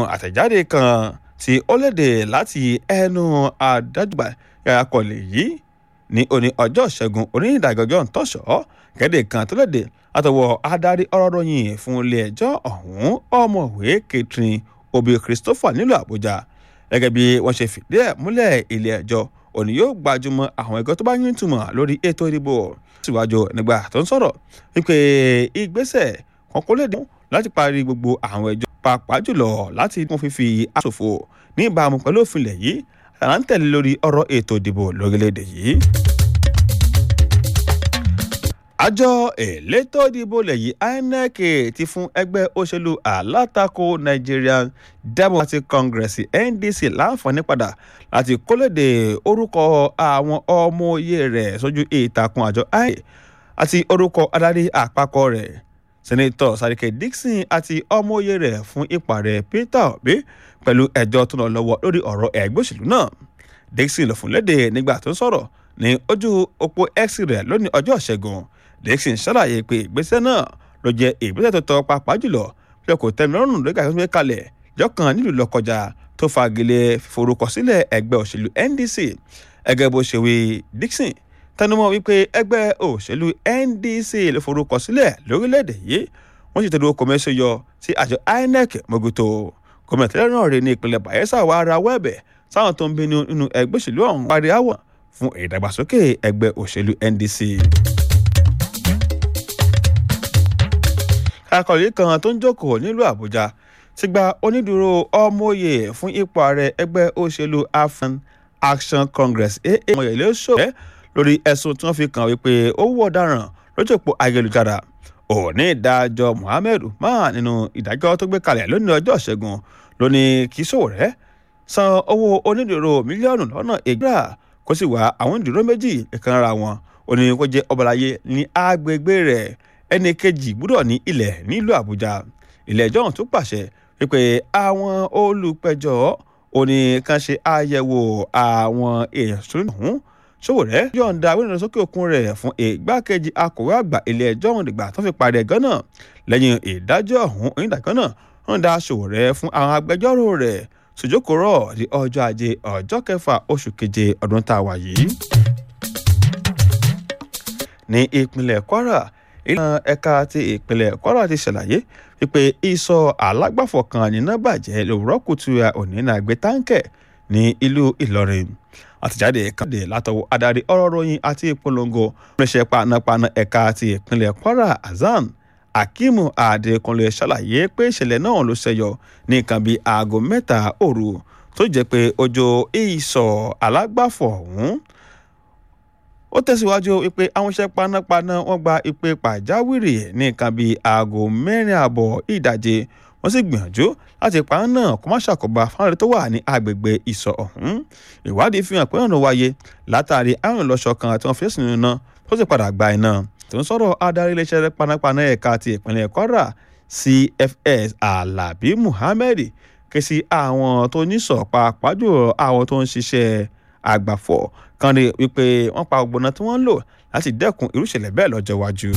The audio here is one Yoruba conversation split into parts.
àtẹ̀jáde kan tí ó léde láti ẹnu adájúgbà akọ̀lẹ̀ yìí ní òní ọjọ́ ìṣẹ́gun onídàájọ́ ntọ́ṣọ́ kéde kan tó léde látọwọ́ adarí ọ̀rọ̀ ròyìn fún ilé ẹjọ́ ọ̀hún ọmọwé Catherine Obi Christopher nílùú Àbújá gẹ́gẹ́ bí wọ́n ṣe fìdí ẹ̀ múlẹ̀ ilé ẹjọ́ òní yóò gbajúmọ̀ àwọn ẹ̀gọ́ tó bá yín túmọ̀ lórí ètò ìdìbò síwájú nígbà tó ń sọ̀rọ̀ wípé ìgbésẹ̀ kan kó lè dín láti parí gbogbo àwọn ẹjọ́ pàápàá jùlọ láti mú fífi àṣòfò ní ìbámu pẹ̀lú òfin ilẹ̀ yìí àrà ń tẹ̀lé lórí ọ̀rọ̀ ètò ìdìbò lórílẹ̀‐èdè yìí. àjọ elétò ìdìbò lẹ́yìn INEC ti fún ẹgbẹ́ òṣèlú alátakò Nigerian Democratic Congress NDC láǹfààní padà láti kólóde orúkọ àwọn ọmọ oyè rẹ̀ sójú ìtàkùn àjọ INEC àti orúkọ adarí àpapọ̀ rẹ̀ sẹ́nẹ́tọ̀ Sàríkẹ́ Dixon àti ọmọ oyè rẹ̀ fún ipò rẹ̀ Peter Obi pẹ̀lú ẹjọ́ tó lọ lọ́wọ́ lórí ọ̀rọ̀ ẹgbẹ́ òṣèlú náà Dixon ló fún léde nígbà tó ń sọ̀rọ̀ ní ojú òpó X rẹ̀ lónìí ọjọ́ ìṣẹ́gun Dixon ṣàlàyé pé ìgbésẹ̀ náà ló jẹ́ ìgbésẹ̀ tó tọ́ pàápàá jùlọ pé kò tẹ́mi lọ́rùn lórí àgbẹ̀ gbé kalẹ̀ jọ́kan nílùú lọ́kọjá tó fagilé forúkọsílẹ̀ ẹgbẹ́ òṣèlú NDC ẹgẹ́ bó ṣe wí Dixon tẹnumọ́ wípé ẹgbẹ́ òṣèlú NDC ló forúkọsílẹ̀ lórílẹ̀‐èdè yìí wọ́n sì tẹ̀lé kọ́mẹ́sì yọ sí àjọ INEC mọ́gòtò gómìnà tẹ́lẹ̀ náà rí ní ìpínlẹ̀ Bayelsa wà ara wẹ́ẹ̀bẹ̀ sáwọn tó ń bínú nínú ẹgbẹ́ òṣèlú ọ̀hún parí àwọ̀ fún ìdàgbàsókè ẹgbẹ́ òṣèlú NDC. akọ̀lẹ́ kan tó ń jókòó nílùú Àbújá ti gba onídùúró ọmọye fún ipò ààrẹ ẹgbẹ́ òṣèlú African Action Congress aa ọmọyẹlẹ ṣòwò lórí ẹ̀sùn tí wọ́n fi kàn wípé ó wú ọ̀daràn lójú òpó ayélujára òní ìdájọ́ Muhammed Umar nínú ìdájọ́ tó gbé kalẹ̀ lónìí ọjọ́ ìṣẹ́gun lónìí kì í ṣòwò rẹ̀ san owó onídùúró mílíọ̀nù lọ́nà ìgbà kó sì wá àwọn onídùúró méjì ìkànnì wọn ó ní kó jẹ́ ọbalayé ní agbègbè rẹ̀ ẹnì kejì gbúdọ̀ ní ilẹ̀ nílùú Àbújá ilé ẹjọ́ ọ̀hún tún pàṣẹ wípé àwọn olùpẹ̀jọ́ ó ní kàn ṣe àyẹ̀wò àwọn èèyàn tó ń hùn Sowore yọ̀ǹda wíńdò sókè òkun rẹ̀ fún ìgbákejì akọ̀wé àgbà ilé ẹjọ́ ọ̀hún dìgbà tó fi parí ẹ̀gán náà lẹ́yìn ìdájọ́ ọ̀hún onídàájọ́ náà wọ́n dá Sowore fún àwọn agbẹjọ́rò rẹ̀ sòjókòrọ̀ di ọjọ́ ajé ọjọ́ kẹfà oṣù keje ọdún tá a wà yìí. ní ìpínlẹ̀ Kwara ìlànà ẹ̀ka ti ìpínlẹ̀ Kwara ti ṣàlàyé wípé ìsọ̀ alágbàfọ̀ kan níná bàjẹ́ lòwúrọ̀ kùtù òní náà gbé táǹkẹ̀ ní ìlú Ìlọrin àtìjáde kàdé látọwọ́ adarí ọ̀rọ̀ ròyìn àti ìpolongo oníṣẹ́ panápaná ẹ̀ka ti ìpínlẹ̀ Kwara Hasan Akimu Adékúnlé ṣàlàyé pé ìṣẹ̀lẹ̀ náà ló ṣẹyọ ní nǹkan bíi aago mẹ́ta òru tó jẹ́ pé ọjọ́ ìsọ̀ alágbàfọ̀ ọ̀hún ó tẹ̀síwájú wípé àwọn iṣẹ́ panápaná wọ́n gba ìpè pàjáwìrì ní nǹkan bíi aago mẹ́rin àbọ̀ ìdajì wọ́n sì gbìyànjú láti pa án náà kó má ṣàkóbá fáwọn tó wà ní agbègbè ìsọ̀ ọ̀hún ìwádìí fi hàn pé ọ̀nà wáyé látàrí àrùn ìlọ́ṣọ kan tí wọ́n fi sínú iná tó sì padà gba iná tó ń sọ̀rọ̀ adarí iléeṣẹ́ panápaná ẹ̀ka ti ìpínlẹ̀ Kwara CFS Alabi Muhammed ké sí àwọn tó ní sọ̀ pàápàá jùlọ àwọn tó ń ṣiṣẹ́ àgbàfọ̀ kan rí wípé wọ́n pa ògbóná tí wọ́n ń lò láti dẹ́kun irú ìṣẹ̀lẹ̀ bẹ́ẹ̀ lọ́jọ́ iwájú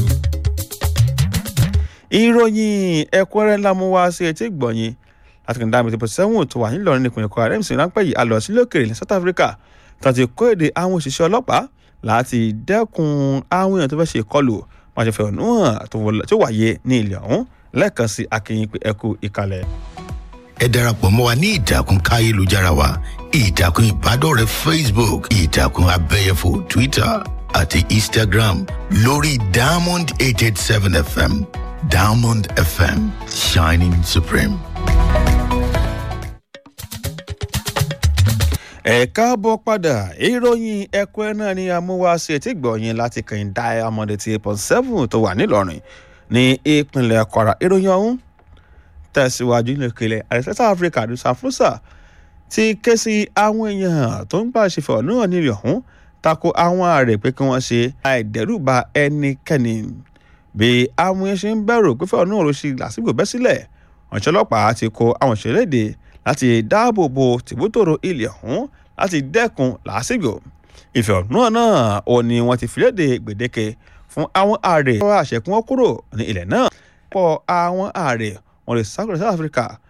ìròyìn ẹ̀kúnrẹ́rẹ́ ńlá mú wá sí etí gbọ̀nyìn láti kàn dáàbò tìpọ̀ sẹ́wọ̀n tó wà nílọrin nípìnlẹ̀ Kwara rẹ́mísì ráńpẹ́ yìí alọ sílé òkèèrè ní South Africa tó ti kó èdè àwọn òṣìṣẹ́ ọlọ́pàá láti dẹ́kun àwọn èèyàn tó fẹ́ ṣe ìkọlù wọn ṣe fẹ̀hónú hàn tó wáyé ní ilẹ̀ ọ̀hún lẹ́ẹ̀kan sí akínyìn pé ẹkú ìkàlẹ̀. ẹ darapọ̀ mọ́ wa ní ìtàkùn káyélujára wa ìtàkùn ìbádọ́rẹ̀ẹ́ Facebook ìtàkùn abẹ́yẹfò Twitter àti Instagram lórí Diamond eight eight seven FM Diamond FM shining supreme. ẹ káàbọ̀ padà ìròyìn ẹ̀kọ́ ẹ̀ náà ni amúwáṣe tí gbọ̀nyìn láti kàn Diamond eighty eight point seven tó wà nílọrin ní ìpínlẹ̀ Kwara ìròyìn ọ̀hún tẹ̀síwájú nílẹ̀kẹ̀lẹ̀ àti South Africa ní safusa ti ké sí àwọn èèyàn tó ń gbà ṣe fẹ̀hónú náà nílẹ̀ ọ̀hún tako àwọn ààrẹ pé kí wọ́n ṣe àìdẹ́rùbà ẹnikẹ́ni bí àwọn yẹn ṣe ń bẹ̀rù pé fẹ́ràn náà ló ṣe lásìkò bẹ́ sílẹ̀ ọ̀ṣẹ́ ọlọ́pàá ti kó àwọn ìṣẹ̀lẹ̀dẹ̀ láti dáàbò bo tìbútòrò ilẹ̀ ọ̀hún láti dẹ́kun lásìkò ìfẹ̀hónúhàn náà ò ní wọ́n ti fìlédè gbèdéke fún àwọn ààrẹ tó àṣẹkùn wọn kúrò ní ilẹ̀ náà pọ̀ àwọn ààrẹ wọn lè sákòrò South Africa